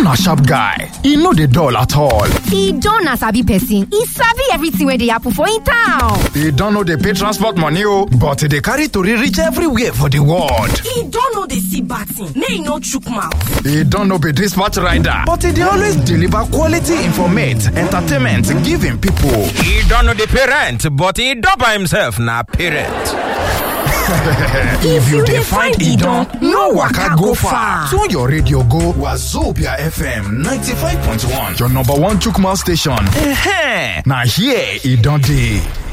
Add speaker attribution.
Speaker 1: na sharp guy e no dey dull at all
Speaker 2: e don na sabi person e sabi everything wey dey happen for im town
Speaker 1: e don no dey pay transport money o but e dey carry tori reach everywhere for di world
Speaker 3: e don no dey see bad thing make e no chook mouth
Speaker 1: e don no be dispatch rider but e dey always deliver quality informate entertainment give im pipo
Speaker 4: e don no dey pay rent but e don by himself na parent
Speaker 1: if you dey find idon no waka go far tune your radio go wazobia fm 95.1 your number one chook mouth station eh na here e don dey